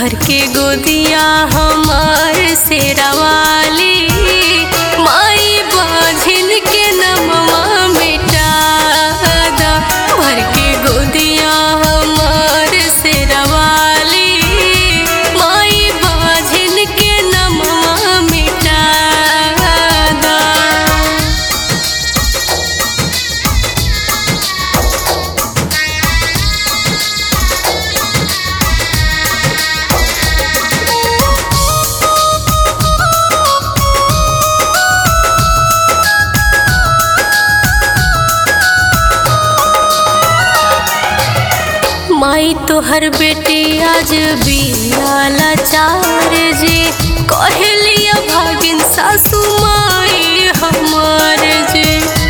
भर के गोदिया हमार से रवाली माई बाझिन के नमवा मिटा दा भर के गोदिया हमार से रवाली माई बाझिन के नमवा मिटा दा माई तोहर बेटी आज बियाला चार जे कहलिया भागिन सासू माई हमार जे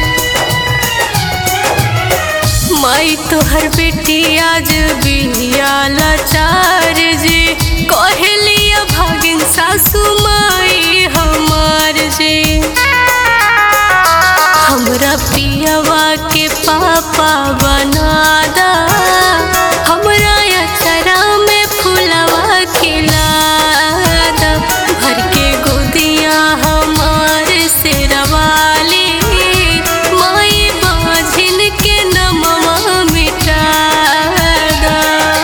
माई तोहर बेटी आज बियाला चार जे कहलिया भागिन सासू माई हमार जे हमरा पियवा के पापा बना दा हमरा अचरा में फुलवा खिला दा भर के गोदिया हमार से रवाली माई बाझिन के नमवा मिटा दा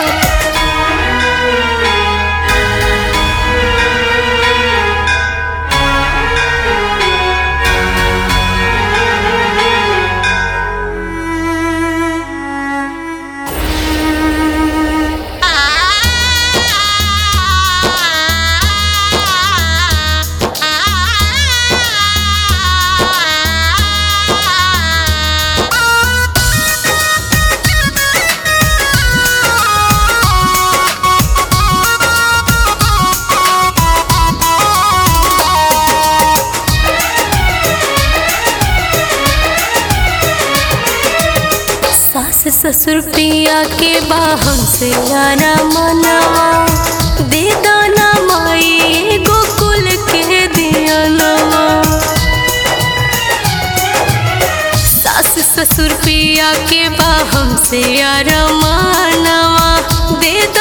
सास ससुर पिया के बाहम से यारा मनवा दे दाना माई गोकुल के दिया नवा सास ससुर पिया के बाहम से यारा मनवा दे